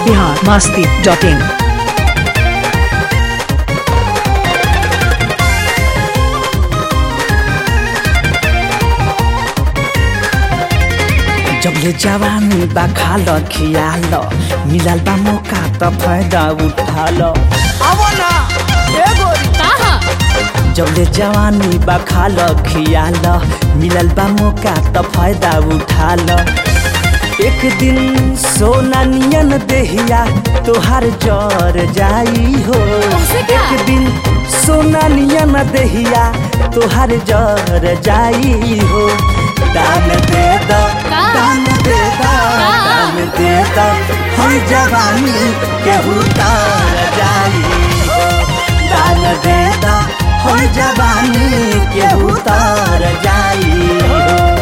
Bihar Masti dot in जब ले जवानी बा खाल खियाल मिलल बा मौका त फायदा उठाल अब ना ए गोरी कहा जब ले जवानी बा खाल खियाल मिलल बा मौका त फायदा उठाल एक दिन सोना नियन देहिया तोहार जर जाई हो कैसे क्या? एक दिन सोना नियन देहिया तोहार जर जाई हो दान दे दा का? दान दे दा का? दान दे दा हम जवानी केहू तार जाई हो दान दे दा हम जवानी केहू तार जाई हो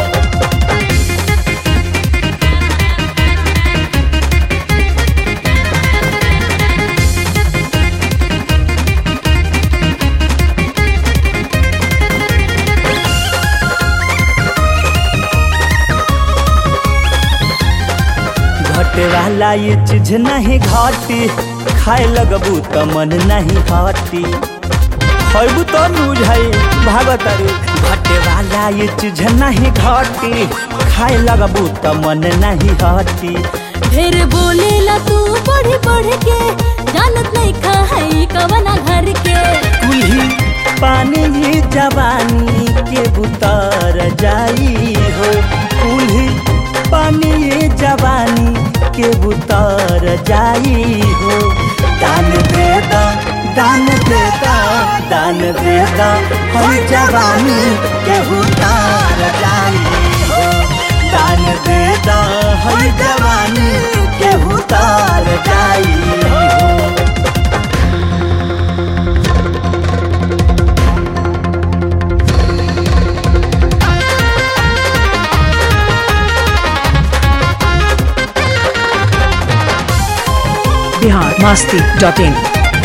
घटे वाला ये चीज नहीं घाटी खाए लगबू त मन नहीं हटी खैबू तो बुझाई भागत रे घटे वाला ये चीज नहीं घाटी खाए लगबू त मन नहीं हटी ढेर बोलेला तू पढ़ पढ़ के जानत नहीं खा है कवना घर के कुल्ही पानी ही जवानी के बुतर जाई हो कुल्ही पानी ही जवानी के बुतर जाई हो दान दे दा दान दे दा दान दे दा हम जवानी के बुतर जाई हो दान दे दा हम जवानी के बुतर जाई हो बिहार मस्ती डॉट इन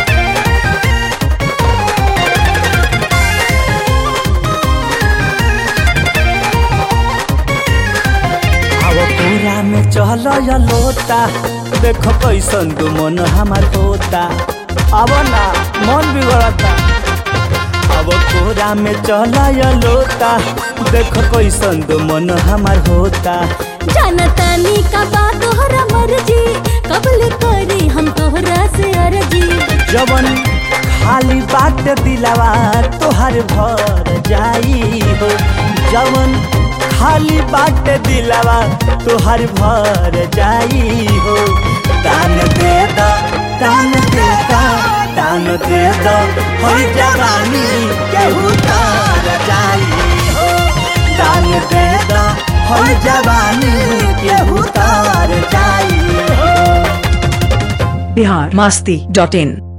अब पूरा में चल या लोटा देखो कैसन दू मन हमार होता अब ना मन बिगड़ता अब कोरा में चल या लोटा देखो कैसन दू मन हमार होता जानता नी का बात तोहरा मर्जी कबल करी हम तोहरा से अर्जी जवन खाली बात दिलावा तोहर भर जाई हो जवन खाली बात दिलावा तोहर भर जाई हो दान दे दा दान दे दा दान दे दा हर जवानी केहू तार जाई हो दान दे दा हर जवानी केहू तार जाई हो बिहार मस्ती डॉट इन